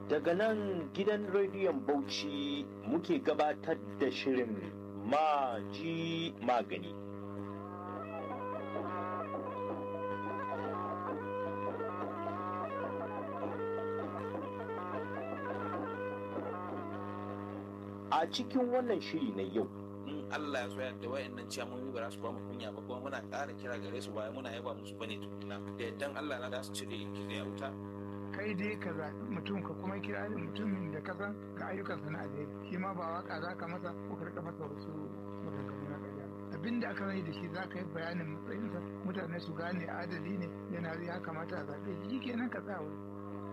Daga nan gidan rediyon Bauchi muke gabatar da shirin maji magani. A cikin wannan shiri na yau, in Allah ya so yadda wayannan ciyamomi ba za su ba mu kunya ba kuma muna ƙara kira gare su baya muna yaba musu bane tukuna da yaddan Allah na za su cire kitse a wuta kai dai ka zaɓi mutum ka kuma kira da mutumin da ka san ga ayyukansa na alheri shi ma ba waka za ka masa ko ka rika masa wasu maganganu na ƙarya abin da aka sani da shi za ka yi bayanin matsayinsa mutane su gane adali ne yana ya kamata a zaɓe shi kenan ka tsaya wuri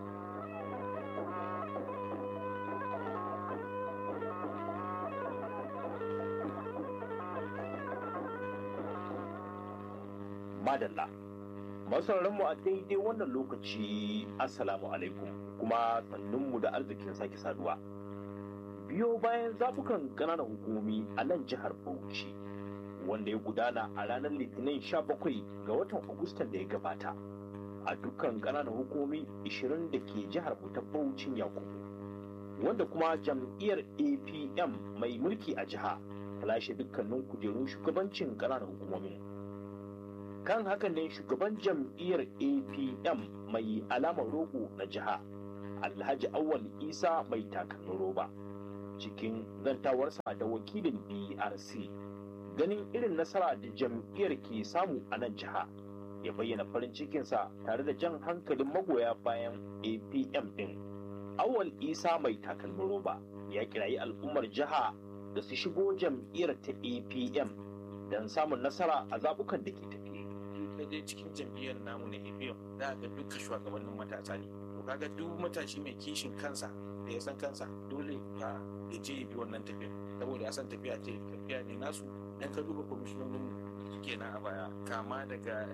madalla. mu a daidai wannan lokaci assalamu alaikum kuma sannunmu da arzikin sake saduwa biyo bayan zabukan ƙananan hukumomi a nan jihar bauchi wanda ya gudana a ranar litinin 17 ga watan agustan da ya gabata a dukkan ƙananan hukumomi 20 da ke jihar ta bauchin yakubu wanda kuma jam'iyyar apm mai mulki a jiha ta lashe dukkanin kujerun shugabancin ƙananan hukumomin kan hakan ne shugaban jam'iyyar apm mai alamar rogo na jiha alhaji awal isa mai takalmin roba cikin zantawarsa da wakilin drc ganin irin nasara da jam'iyyar ke samu a nan jiha ya bayyana farin cikinsa tare da jan hankalin magoya bayan apm din awal isa mai takalmin roba ya kirayi al'ummar jiha da su shigo jam'iyyar ta apm don samun nasara a zabukan da ke tafi ka je cikin jam'iyyar namu na APM za ga duka shugabannin matasa ne to kaga duk matashi mai kishin kansa da ya san kansa dole ka ya je ya bi wannan tafiya saboda ya san tafiya ce tafiya ne nasu dan ka duba kwamishinonin suke na a baya kama daga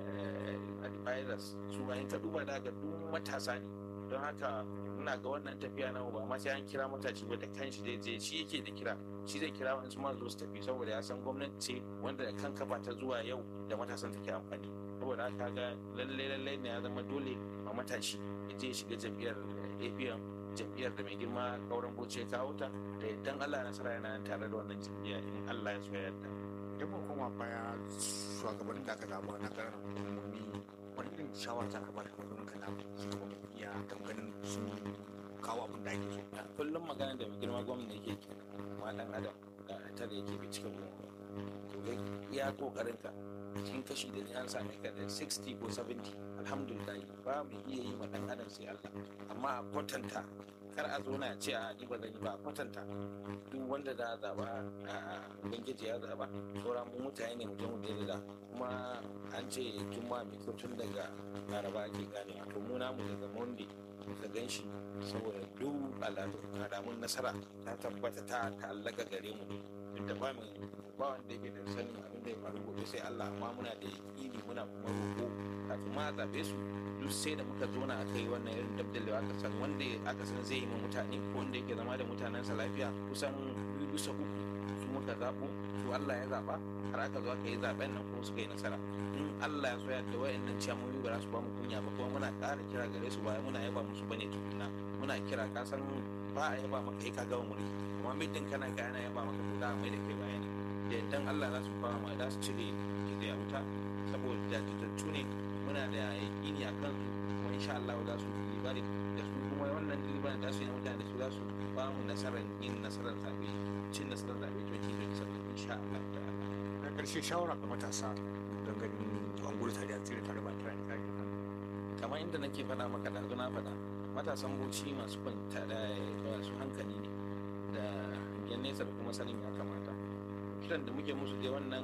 advisors su bayan ka duba da ga duk matasa ne don haka ina ga wannan tafiya na ba ma sai an kira matashi ba da kanshi zai je shi yake da kira shi zai kira wani ma zo su tafi saboda ya san gwamnati ce wanda da kan kafa ta zuwa yau da matasan take amfani saboda haka ga lalle lalle ne ya zama dole a matashi ya je shiga jam'iyyar APM jam'iyyar da mai girma kauran bauchi ya kawo ta da idan Allah nasara yana tare da wannan jam'iyya in Allah ya so ya yarda idan mun koma baya shugabannin da aka zaba na karar hukumomi wani irin shawara ta kamar da wani kana shugaban iya ganin sun kawo abin da ake so a kullum magana da mai girma gwamna yake ke ma dan adam da ta da yake bi cikin ruwa to ga iya kokarin ka cikin kashi da ni an same ka da 60 ko 70 alhamdulillah ba mu iya yi ma dan adam sai Allah amma a kwatanta kar a zo na ce a ni ba zan yi ba a kwatanta duk wanda da zaba a ubangiji ya zaba sauran mu mutane ne mutum da da kuma an ce juma'a mai kyau tun daga laraba ake gane to mu namu daga monday ka gan shi saboda duk alamun nasara ta tabbata ta ta'allaka gare mu duk da ba mu ba wanda yake da sanin abin da ya faru gobe sai Allah amma muna da yaƙini muna kuma roƙo kafin ma a zaɓe su duk sai da muka zo na aka yi wannan irin dabdalewa aka san wanda aka san zai yi ma mutane ko wanda yake zama da mutanensa lafiya kusan biyu bisa uku su muka zaɓo su Allah ya zaɓa har aka zo aka yi zaɓen nan kuma suka yi nasara in Allah ya so yadda wayannan ciyamomi ba za su ba mu kunya ba kuma muna ƙara kira gare su baya muna yaba musu bane tukuna muna kira ka san ba a yaba maka kai ka gama mulki amma muddin kana ga yana yaba maka to da mai da kai bayani da yaddan Allah za su fara ma za su cire kitse a wuta saboda jajirtattu ne muna da yaƙini a kan kuma insha Allah za su yi bari da su kuma wannan liban da su yi mutane da su za su ba mu nasarar yin nasarar zaɓe cin nasarar zaɓe 2027 insha Allah ta'ala na ƙarshe shawara ga matasa don ganin an gudu tare a tsire tare ba tare da kare kamar inda nake faɗa maka da na faɗa matasan bauchi masu kwanta da masu hankali ne da yan nesa da kuma sanin ya kamata kiran da muke musu dai wannan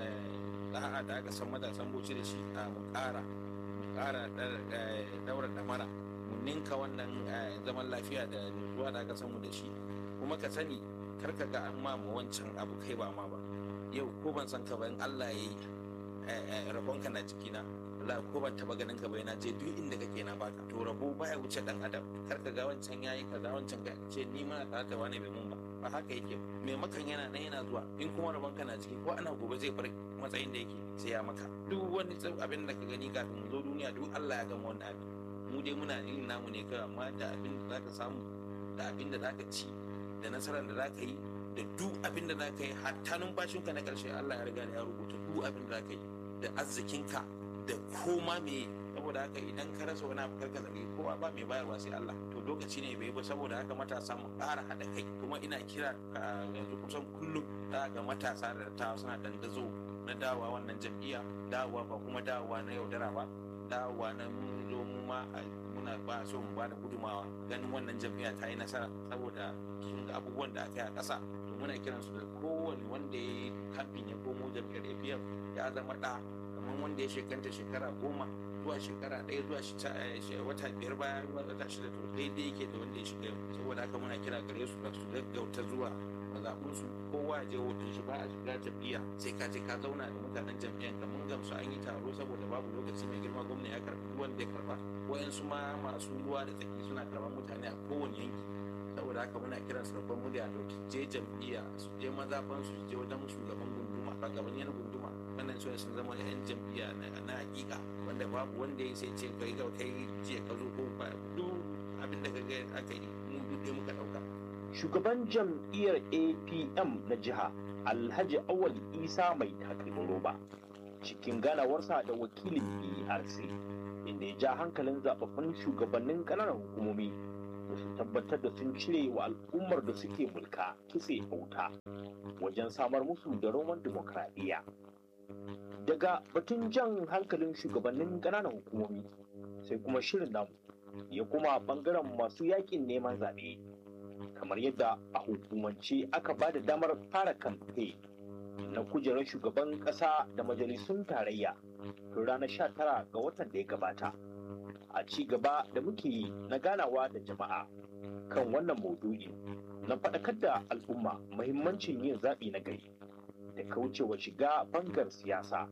da'a da aka san matasan bauchi da shi a mu ƙara mu ƙara daura damara mu ninka wannan zaman lafiya da nutsuwa da aka san mu da shi kuma ka sani kar ka ga an ma mu wancan abu kai ba ma ba yau ko ban san ka ba in Allah ya yi rabonka na jikina Allah ko ban taba ganin ka bai na je duk inda kake na baka to rabo baya wuce dan adam kar ka ga wancan yayi kaza wancan ka ce ni ma ta ta wani bai mun ba ba haka yake mai makan yana nan yana zuwa in kuma rabon ka na ciki ko ana gobe zai bar matsayin da yake sai ya maka duk wani abin da ka gani kafin mu zo duniya duk Allah ya gama wannan abin mu dai muna yin namu ne kawai amma da abin da zaka samu da abin da zaka ci da nasarar da zaka yi da duk abin da zaka yi hatta numfashinka na karshe Allah ya riga ya rubuta duk abin da zaka yi da arzikinka da koma me saboda haka idan ka rasa wani abu karka zargi kowa ba mai bayarwa sai Allah to lokaci ne bai ba saboda haka matasa mu ƙara haɗa kai kuma ina kira yanzu kusan kullum za ga matasa da ta suna dandazo na dawowa wannan jam'iyya dawowa ba kuma dawowa na yaudara ba dawowa na mun zo mu ma muna ba so mu ba da gudumawa ganin wannan jam'iyya ta yi nasara saboda sun ga abubuwan da aka yi a ƙasa to muna kiran su da kowane wanda ya yi kamfin ya komo jam'iyyar APF ya zama ɗa kamar wanda ya shekanta shekara goma zuwa shekara ɗaya zuwa wata biyar baya wata shida to daidai yake da wanda ya shiga yau saboda haka muna kira gare su da su gaggauta zuwa mazaɓunsu kowa ya je hoton shi ba a shiga jam'iyya sai ka je ka zauna da mutanen jam'iyyar ka mun gamsu an yi taro saboda babu lokaci mai girma gwamna ya karɓi duk wanda ya karɓa wayansu ma masu ruwa da tsaki suna karɓar mutane a kowane yanki saboda haka muna kiran su babban murya da je jam'iyya su je mazaɓansu su je wajen shugaban gunduma shugabannin gunduma wannan su sun zama yan jam'iyya na hakika wanda babu wanda ya sai ce kai ga kai jiya ka zo ko ba duk abin da ka ga aka yi mu duk muka dauka shugaban jam'iyyar apm na jiha alhaji awal isa mai takalmin roba cikin ganawarsa da wakilin erc inda ya ja hankalin zababbun shugabannin ƙananan hukumomi da su tabbatar da sun cire wa al'ummar da suke mulka kitse wuta wajen samar musu da roman dimokuraɗiyya daga batun jan hankalin shugabannin ƙananan hukumomi sai kuma shirin namu ya kuma ɓangaren masu yakin neman zaɓe kamar yadda a hukumance aka ba da damar fara kamfe na kujerar shugaban ƙasa da majalisun tarayya tun ranar 19 ga watan da ya gabata a ci gaba da muke yi na ganawa da jama'a kan wannan maudu'i na faɗakar da al'umma muhimmancin yin zaɓi na gari da kaucewa shiga bangar siyasa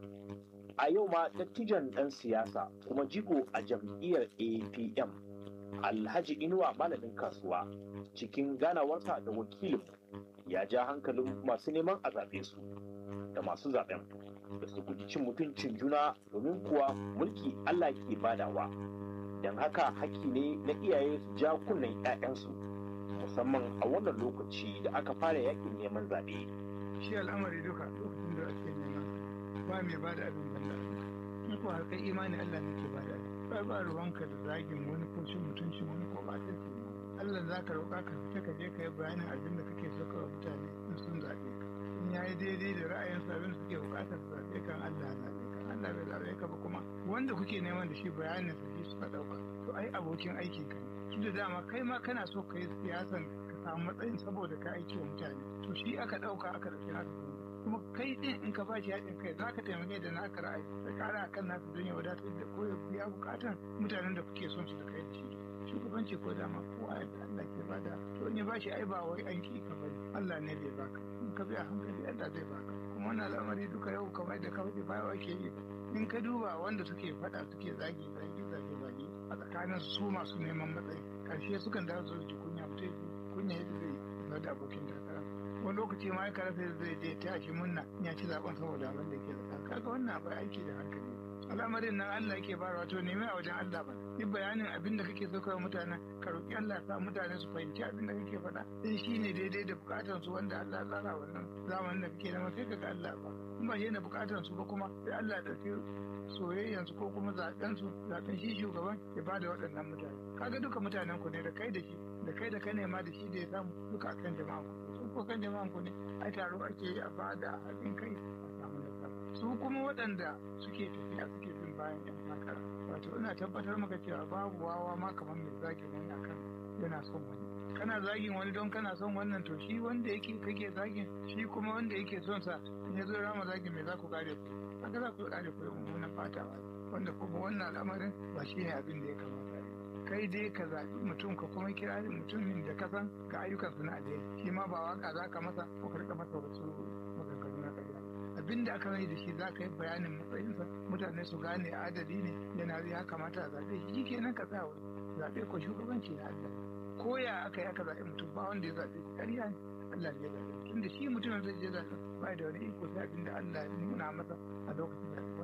a yau ma dattijan ɗan siyasa kuma jigo a jam'iyyar apm alhaji inuwa malamin kasuwa cikin ganawarsa da wakilin ya ja hankalin masu neman a zaɓe su da masu zaɓen da su guji cin mutuncin juna domin kuwa mulki allah ke badawa don haka haƙƙi ne na iyaye su ja kunnen 'ya'yansu musamman a wannan lokaci da aka fara yakin neman zaɓe. shi al'amari duka lokacin da ake neman ba mai ba da abin banda in ko har kai imani Allah ne ke ba da ba ba ruwanka da zagin wani ko cin mutuncin wani ko ba ta Allah za ka roƙa ka fita ka je ka yi bayanin abin da kake so ka mutane in sun zaɓe ka in ya yi daidai da ra'ayinsu abin da suke buƙatar su zaɓe kan Allah zaɓe ka Allah bai zaɓe ka ba kuma wanda kuke neman da shi bayanin su shi suka ɗauka to ai abokin aikin ka ne shi da dama kai ma kana so ka yi siyasan ka samu matsayin saboda ka aiki wa mutane to shi aka ɗauka aka ɗauki haka kuma kai ɗin in ka bashi haɗin kai za ka taimake da naka ra'ayi da ƙara akan nasu don ya wadatar da ko ya biya buƙatan mutanen da kuke son su da kai da shi shugabanci ko dama kowa yadda Allah ke bada to in ya bashi ai ba wai an ki ka bari Allah ne zai baka in ka bi a hankali Allah zai baka kuma wannan al'amari duka yau kamar da ka faɗi bayawa ke yi in ka duba wanda suke faɗa suke zagi zagi zagi zagi a tsakanin su masu neman matsayi karshe sukan dawo su ji kunya mutum kunya yadda zai yi da abokin takara wani lokaci ma ya karasa zai je ta shi munna ya ci zaben saboda abin da ke da kaga wannan abai aiki da hankali al'amarin nan Allah yake bara wato nemi a wajen Allah ba yi bayanin abin da kake so kawai mutane ka roƙi Allah ya sa mutane su fahimci abin da kake faɗa in shi ne daidai da bukatar su wanda Allah ya tsara wannan zamanin da kake nema sai ka ga Allah ba in ba shi ne bukatar su ba kuma sai Allah ya ɗauki soyayyan su ko kuma zaɓen su zaɓen shi shugaban ya bada waɗannan mutane kaga duka mutanen ku ne da kai da shi da kai da ka nema da shi da ya samu duka akan jama'a ku su ko kan jama'an ku ne ai taro ake yi a bada haɗin kai a samu nasara su kuma waɗanda suke tafiya suke bin bayan yan takara wato ina tabbatar maka cewa babu wawa ma kamar mai zagin wani akan yana son wani kana zagin wani don kana son wannan to shi wanda yake kake zagin shi kuma wanda yake son sa in ya zo rama zagin me za ku kare ku haka za ku kare ku mummunan fatawa wanda kuma wannan al'amarin ba shi ne abin da ya kamata kai dai ka zaɓi mutum ka kuma kira mutumin da ka san ga ayyukansu na alheri shi ma ba waka za ka masa ko ka rika masa wasu maganganu na ƙarya abin da aka mai da shi za ka yi bayanin matsayinsa mutane su gane adali ne yana ya kamata a zaɓe shi kenan ka sa wani zaɓe ko shugabanci na Allah ko ya aka yi aka zaɓe mutum ba wanda ya zaɓe shi ƙarya ne Allah ne ya zaɓe tunda shi mutumin zai je zaɓe ba da wani iko sai abin da Allah ya nuna masa a lokacin zaɓe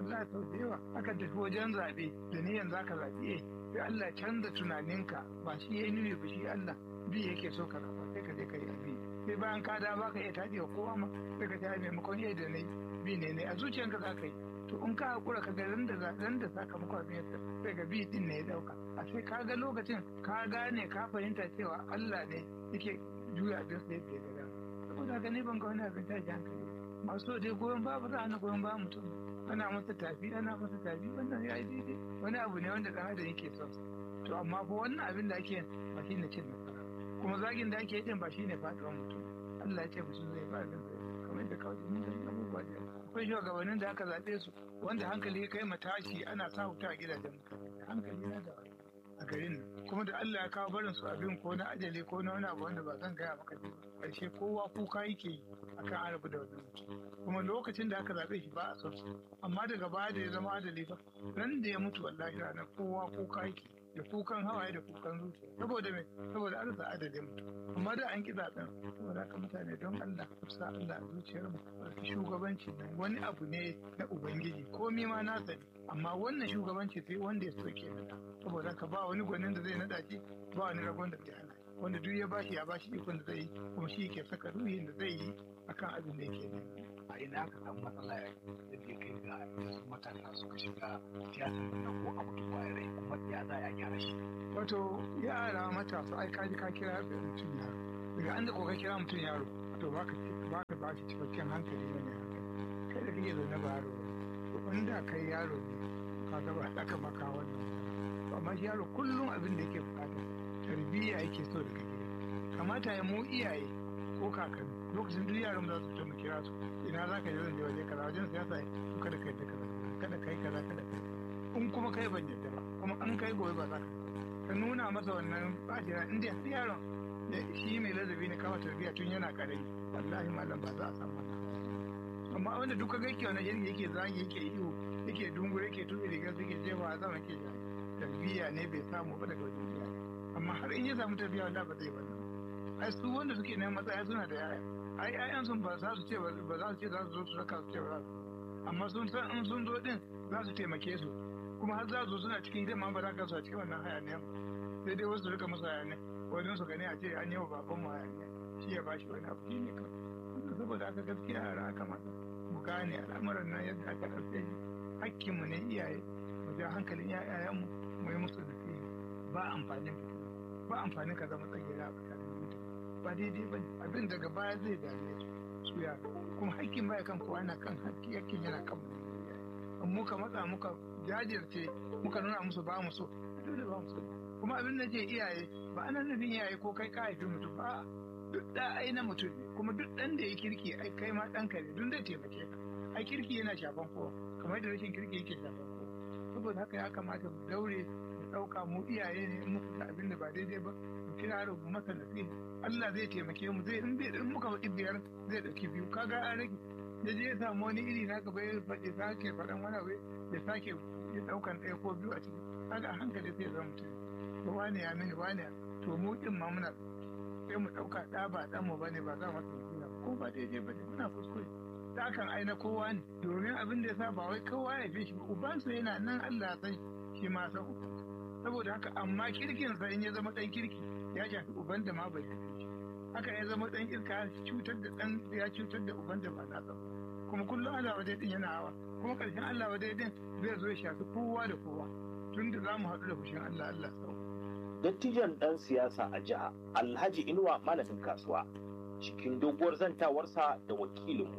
wallahi sau da yawa aka tafi wajen zaɓe da niyan za ka zaɓi eh sai Allah canza tunaninka ba shi ya yi nuni ba shi Allah bi yake so ka zaɓa sai ka je ka yi abi sai bayan ka da ba ka iya taɗi wa kowa ma sai ka ta maimakon eh da nai bi ne ne a zuciyanka za ka yi to in ka haƙura ka ga ran da ran da sakamakon abin yadda sai ga bi din ne ya ɗauka a sai ka ga lokacin ka gane ka fahimta cewa Allah ne yake juya abin sa yadda ya ga saboda haka ne ban ga wani abin tashi hankali masu dai goyon ba ba za a na goyon ba mutum ana masa tafi ana masa tafi wannan ya yi daidai wani abu ne wanda ɗan adam yake son to amma fa wannan abin da ake ba shi ne cin nasara kuma zagin da ake yin ba shi ne faɗuwar mutum Allah ya ce mutum zai ba abin zai kamar yadda kawai mun gani abubuwa da akwai shugabannin da aka zaɓe su wanda hankali ya kai matashi ana sa wuta a gidajen mutane hankali na da a garin nan kuma da Allah ya kawo barin su abin ko na ajali ko na wani abu wanda ba zan gaya maka ba ƙarshe kowa kuka yake yi akan an rabu da wannan mutum kuma lokacin da aka zaɓe shi ba a son su amma daga baya da ya zama adali ba ran da ya mutu wallahi ranar kowa kuka yake da kukan hawaye da kukan zuciya saboda me saboda an rasa adadin mutum amma da an ki zaɓen saboda haka mutane don Allah ku sa Allah a zuciyar mu shugabanci nan wani abu ne na ubangiji komai ma na sani amma wannan shugabanci sai wanda ya soke nada saboda haka ba wani gwanin da zai nada shi ba wani ragon da zai hana wanda duk ya bashi ya bashi ikon da zai yi kuma shi ke saka ruhin da zai yi akan abin da yake nema a ina aka samu matsala ya da ke kai ga yanzu matasa suka shiga siyasar nan ko abu da kwaya rai kuma ya za a gyara shi wato yara matasa ai ka ji ka kira mutum yaro daga an da ko ka kira mutum yaro to ba ka ba ka ba shi cikakken hankali ne hankali kai da kake zaune ba yaro to wanda kai yaro ne ka ga ba aka maka wannan to amma shi yaro kullum abin da yake bukata tarbiyya yake so da kake kamata ya mu iyaye ko kakanni lokacin duk yaran za su fito mu kira su ina za ka je zan je waje kaza wajen siyasa to kada kai da kaza kada kai kaza kada kai in kuma kai ban yadda ba kuma an kai gobe ba za ka ka nuna masa wannan bajira in dai har yaron da shi mai ladabi ne kama tarbiyya tun yana karami wallahi malam ba za a samu wannan amma wanda duka ga yake wannan yake yake zagi yake iyo yake dungu yake tuɓe rigar suke jefa a sama ke tarbiyya ne bai samu ba daga wajen iyaye amma har in ya samu tarbiyya wallahi ba zai wannan ai su wanda suke neman matsaya suna da yaya ai ƴaƴan sun ba za su ce ba za su ce za su zo su raka su ce ba amma sun san in sun zo din za su taimake su kuma har za su suna cikin hidima ba za ka su a cikin wannan hayaniyan sai dai wasu rika musu hayaniya wani su gani a ce an yi wa baban mu hayaniya shi ya bashi wani abu shi ne kawai saboda aka gaskiya yara kamata mu gane al'amuran nan yadda aka ɗauke shi hakkinmu ne iyaye mu ja hankalin ƴaƴayenmu mu yi musu nasiha ba amfanin fitina ba amfanin ka zama tsagera a tsakanin mutane ba daidai ba abin daga baya zai dame su su yara kuma hakkin baya kan kowa yana kan hakki hakkin yana kan mu in muka matsa muka jajirce muka nuna musu ba mu so dole ba mu so kuma abin da ke iyaye ba ana nufin iyaye ko kai ka haifi mutum ba duk da ai na mutum ne kuma duk dan da ya kirki ai kai ma ɗanka ne duk zai taimake ka ai kirki yana shafan kowa kamar da rashin kirki yake shafan kowa saboda haka ya kamata mu daure mu ɗauka mu iyaye ne in muka ga abin da ba daidai ba mu kira mu masa nasiha Allah zai taimake mu zai in bai in muka faɗi biyar zai ɗauki biyu kaga an rage ya je ya samu wani iri na gaba ya faɗi sake faɗan wani abu ya sake ya ɗaukan ɗaya ko biyu a ciki kaga a hankali sai zama mutum to wane ya mini wane ya to mu ɗin ma muna sai mu ɗauka ɗa ba ɗan mu bane ba za mu nasiha ko ba daidai bane muna kuskure da kan aina kowa ne domin abin da ya sa ba wai kowa ya fi shi ba ubansa yana nan Allah ya san shi ma san ubansa saboda haka amma kirkinsa in ya zama ɗan kirki ya shafi uban da ma bai shafi shi haka ya zama ɗan kirka ya cutar da ɗan ya cutar da uban da ba na ba kuma kullum Allah wadai din yana hawa kuma ƙarshen Allah wadai din zai zo ya shafi kowa da kowa tun da za mu haɗu da fushin Allah Allah sau. Dattijan ɗan siyasa a jiha Alhaji Inuwa malamin kasuwa cikin doguwar zantawarsa da wakilinmu.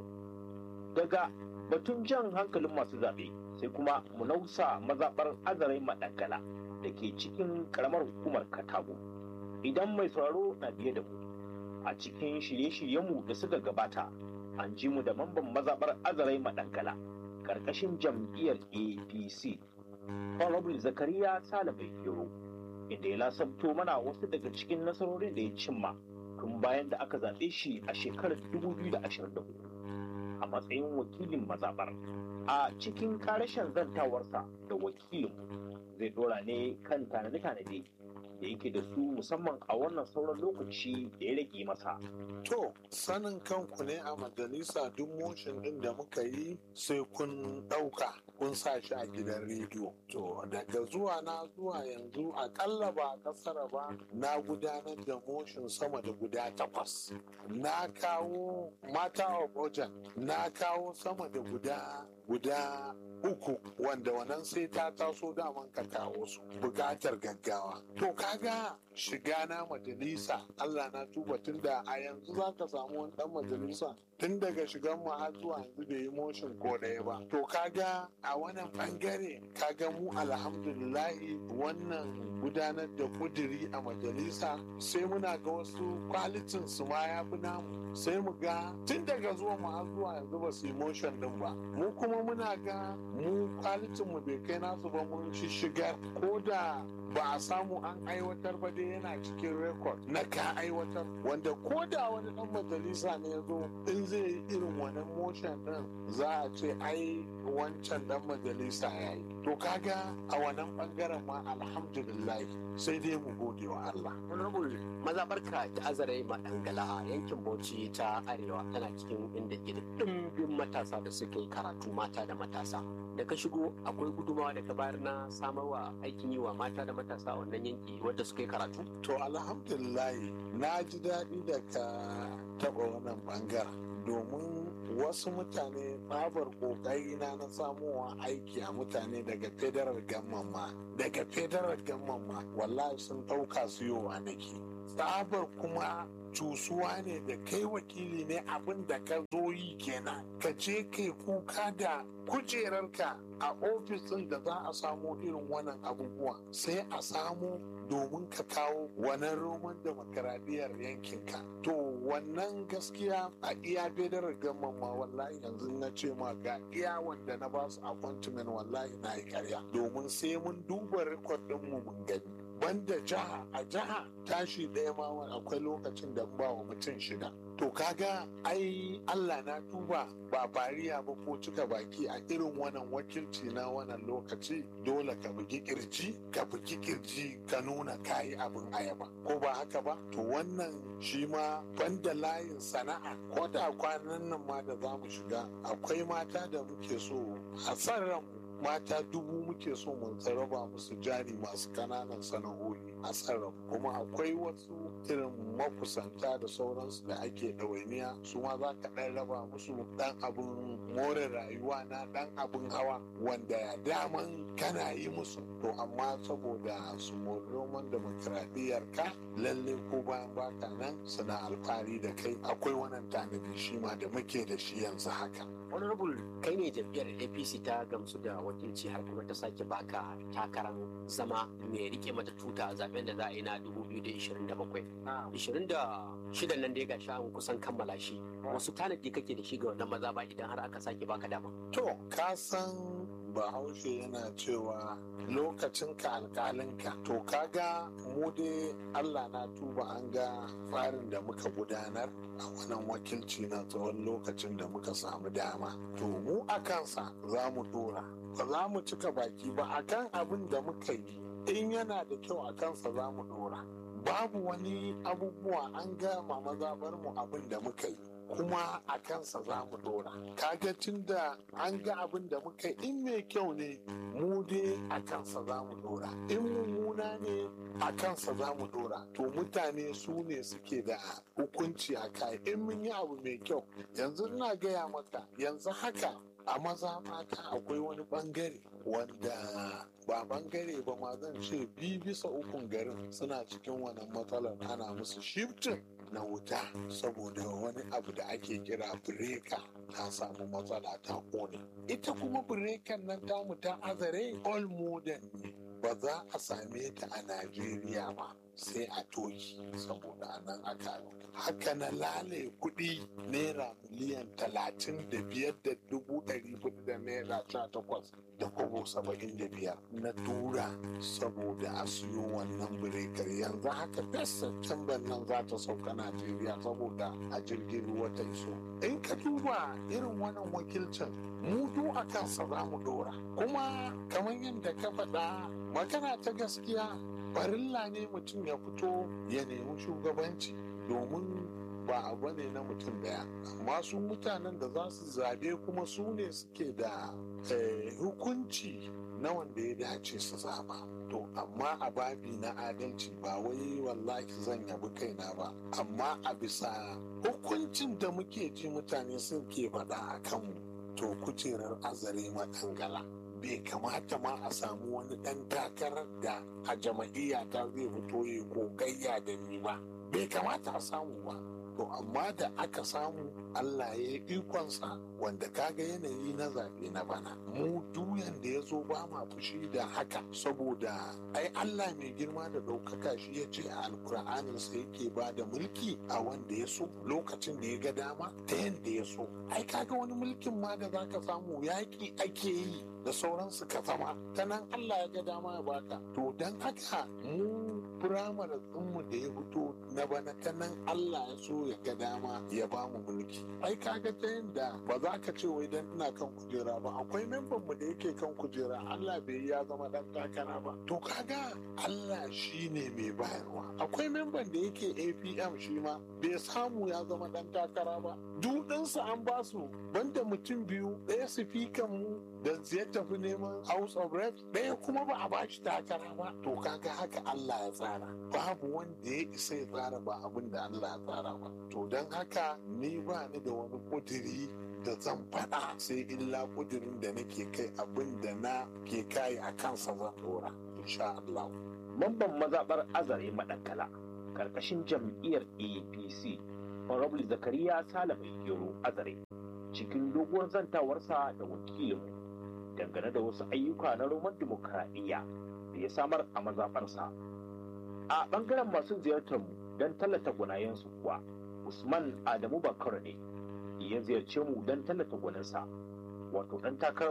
Daga batun jan hankalin masu zaɓe sai kuma mu nausa mazaɓar azarai maɗaggala da ke cikin ƙaramar hukumar Katago. Idan mai sauraro na biye da mu a cikin shirye-shiryenmu da suka gabata an ji mu da mamban mazaɓar azarai maɗaggala ƙarƙashin jam'iyyar APC. Honorable Zakariya Salabai Yoro inda ya lasabto mana wasu daga cikin nasarorin da ya cimma tun bayan da aka zaɓe shi a shekarar 2024 a matsayin wakilin mazaɓar. A cikin ƙarashen zantawarsa da wakilin zai dora ne kan tanade-tanade da yake da su musamman a wannan sauran lokaci da ya rage masa. To, sanin kanku ne a majalisa duk motion ɗin da muka yi sai kun ɗauka kun sa shi a gidan rediyo. To, daga zuwa na zuwa yanzu akalla ba a ƙasar ba na gudanar da motion sama da guda takwas. Na kawo mata of ojan, na kawo sama da guda guda uku wanda wannan sai ta taso daman ka kawo su bukatar gaggawa to kaga shiga na majalisa Allah na tuba tun da a yanzu za ka samu wani dan majalisa tun daga shigan mu har zuwa yanzu bai yi motion ko ɗaya ba to kaga a wannan bangare kaga mu alhamdulillahi wannan gudanar da kudiri a majalisa sai muna ga wasu kwalitin su ma ya fi namu sai mu ga tun daga zuwa mu har zuwa yanzu ba su yi motion din ba mu kuma muna ga mu kwalitin mu bai kai nasu ba mun shishigar ko da ba a samu an aiwatar ba dai yana cikin rekod na ka aiwatar wanda ko da wani dan majalisa ne ya zo in zai yi irin wani motion din za a ce ai wancan dan majalisa ya yi to kaga a wannan bangaren ma alhamdulillah sai dai mu gode wa Allah honorable mazabarka ta azare madangala yankin bauchi ta arewa tana cikin inda ke da dimbin matasa da suka yi karatu mata da matasa da ka shigo akwai gudumawa da ka bayar na samarwa aikin yi wa mata da matasa a wannan yanki wadda suka yi karatu to alhamdulillah na ji daɗi da ka taɓa wannan bangaren domin wasu mutane babar kokari na na samuwa aiki a mutane daga federal gamman ma daga federal gamman ma wallahi sun ɗauka su yowa nake tsabar kuma cusuwa ne da kai wakili ne abin da ka zo yi kenan ka je kai kuka da kujerarka a ofisin da za a samu irin wannan abubuwa sai a samu domin ka kawo wannan roman demokaradiyyar yankinka to wannan gaskiya a iya federal gamman ma wallahi yanzu na ce ma ga iya wanda na ba su appointment wallahi na yi karya domin sai mun duba rekod ɗinmu mun gani banda jiha a jiha tashi ɗaya ma akwai lokacin da ba wa mutum shida to kaga ai Allah na tuba ba fariya ba ko cika baki a irin wannan wakilci na wannan lokaci dole ka bugi kirji ka bugi kirji ka nuna kayi abin ayaba ko ba haka ba to wannan shi ma banda layin sana'a ko da kwanan nan ma da za mu shiga akwai mata da muke so a san ranmu mata dubu muke so mun raba musu jari masu kananan sana'o'i a sarrafa kuma akwai wasu irin makusanta da sauransu da ake ɗawainiya su ma za ka ɗan raba musu ɗan abin more rayuwa na ɗan abin hawa wanda ya daman kana yi musu to amma saboda su mori roman demokradiyyar ka lalle ko bayan baka nan suna alfahari da kai akwai wannan tanadi shi ma da muke da shi yanzu haka honorable kai ne jam'iyyar apc ta gamsu da wakilci har kuma ta sake baka takarar zama mai rike mata tuta a zaben da za a yi na 2027 26 nan da ya gashi an kusan kammala shi wasu tanadi kake da shi ga wannan maza ba idan har aka sake baka dama to ka san bahaushe yana cewa lokacin ka alkalinka to kaga mu dai allah na tuba an ga tsarin da muka gudanar a wannan wakilci na tsawon lokacin da muka samu dama to mu a kansa za mu dora ba za mu cika baki ba akan abin da muka yi in yana da kyau a kansa za mu dora babu wani abubuwa an gama mazabar mu abin da muka yi kuma a kansa za mu dora kaga tun da an ga abin da muka in mai kyau ne mu dai a kansa za mu dora in mummuna ne a kansa za mu dora to mutane su ne suke da hukunci a kai in mun yi abu mai kyau yanzu ina gaya maka yanzu haka a maza mata akwai wani bangare wanda ba bangare ba ma zan ce bi bisa ukun garin suna cikin wannan matsalar ana musu shiftin na wuta saboda wani abu da ake kira bireka ta samu matsala ta kone ita kuma birekan nan tamu ta azare all modern ne ba za a same ta a najeriya ba sai a toki saboda nan aka haka na lale kuɗi naira miliyan talatin da biyar da dubu ɗari hudu da naira sha takwas da kobo saba'in da biyar na tura saboda a siyo wannan birekar ya yanzu haka fes september nan za ta sauka najeriya saboda a jirgin ruwa ta iso in ka duba irin wannan wakilcin mu du a kansa za mu dora kuma kamar yadda ka faɗa magana ta gaskiya farilla ne mutum ya fito ya nemi shugabanci domin ba abu ne na mutum daya amma su mutanen da za su zabe kuma su ne suke da hukunci na wanda ya dace su zaba to amma a babi na adalci ba wai wallahi zan yabi kaina ba amma a bisa hukuncin da muke ji mutane sun ke faɗa a kanmu to kujerar azare matangala bai kamata ma a samu wani ɗan takarar da a jama'iyya ta zai fito ya gogayya da ni ba bai kamata a samu ba to amma da aka samu Allah ya yi ikonsa wanda kaga yanayi na zaɓe na bana mu duyan da ya zo ba ma fushi da haka saboda ai Allah mai girma da ɗaukaka shi ya ce a alkur'anin sa yake ba da mulki a wanda ya so lokacin da ya ga dama ta yadda ya so ai kaga wani mulkin ma da zaka samu yaƙi ake yi da sauransu ka zama ta nan Allah ya ga dama ya baka to don haka mu firamare ɗinmu da ya fito na bana ta nan Allah ya so ya ga dama ya ba mu mulki ai kaga ta yadda ba za ka ce wai dan ina kan kujera ba akwai memban mu da yake kan kujera Allah bai ya zama dan takara ba to kaga Allah shine mai bayarwa akwai memban da yake APM shi ma bai samu ya zama dan takara ba dudinsa an ba su banda mutum biyu ɗaya sifikan mu da ya tafi neman House of Reps ɗaya kuma ba a bashi takara ba to kaga haka Allah ya tsara babu wanda ya isa ya tsara ba abin da Allah ya tsara ba to don haka ni ba ni da wani kudiri da zan faɗa sai illa kudirin da nake kai abin da na ke kai a kansa zan dora insha Allah mamban mazaɓar azare maɗankala ƙarƙashin jam'iyyar apc honorable zakariya salamai gero azare cikin doguwar zantawarsa da wakilinmu dangane da wasu ayyuka na roman dimokuraɗiyya da ya samar a mazaɓarsa a ɓangaren masu ziyartar mu don tallata gwanayensu kuwa usman adamu bakar ne ya ziyarce mu don tallata gwaninsa wato ɗan takarar